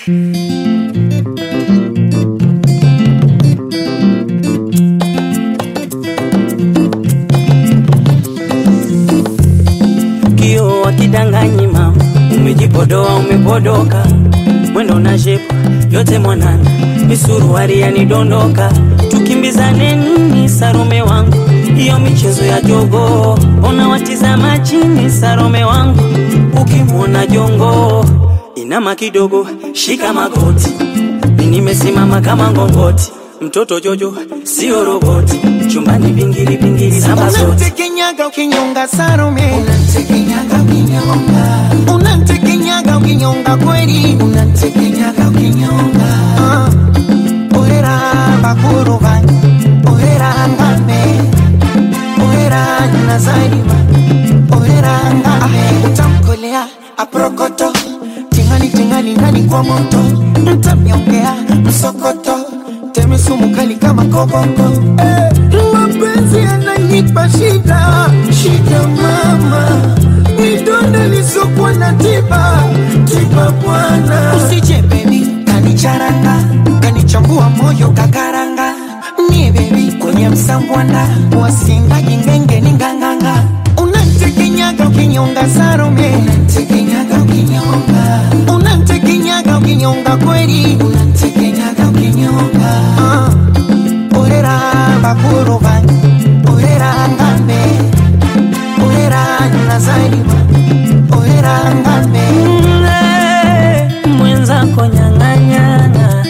kio wakidanganyi mama, umejipodoa umepodoka, mwendo na shepu yote mwanana, misuruari yanidondoka, tukimbizane nini Sarome wangu, hiyo michezo ya jogo, ona watizama chini Sarome wangu, ukimwona jongo inama kidogo, shika magoti, mi nimesimama kama ngongoti, mtoto Jojo sio roboti, chumbani vingili vingili samba zote Unamtekenyaga ukinyonga Salome, Unamtekenyaga ukinyonga, unamtekenyaga ukinyonga kweli, unamtekenyaga ukinyonga, Ah, ohera bakuru banyu, ohera ngame, ohera nazarima, ohera ngame, utamkolea aprokoto, tingali tingali ndani kwa moto, mtamnyongea msokoto, teme sumu kali kama koboko. Eh, mapenzi yananipa shida, shida mama, midonda lisokuwa na tiba, tiba bwana. Usije baby, kanicharanga, kanichambua moyo kakaranga, ni baby kwenye msambwanda, wasinga jingenge ni nganganga, unantekenyaga ukinyonga Salome, unamtekenyaga ukinyonga, unantekenyaga ukinyonga kweli, unamtekenyaga ukinyonga, Ah, orera bakuru banyu, orera ngambe, orera nazarima, orera ngambe. Mle, mwenzako nyang'anyana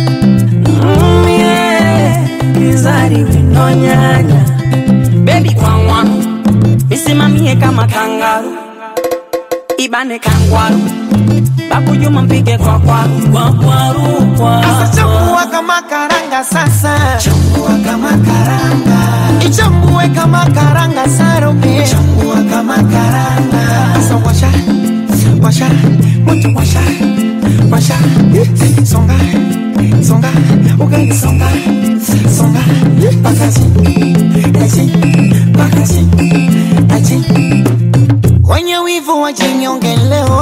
mye kizari winonyanya bebi kwangwaru misimamie kama kangaru ibane kangwaru bakujuma mpige kwa kwaru kwa kwaru kwa Sasa chambua kama karanga sasa, chambua kama karanga, ichambue kama karanga Salome. chambua kama karanga, Sasa washa, washa, moto washa, washa, songa, songa, ugali songa, songa, pakazi, aji, pakazi, aji. Kwenye wivu wa jinyonge leo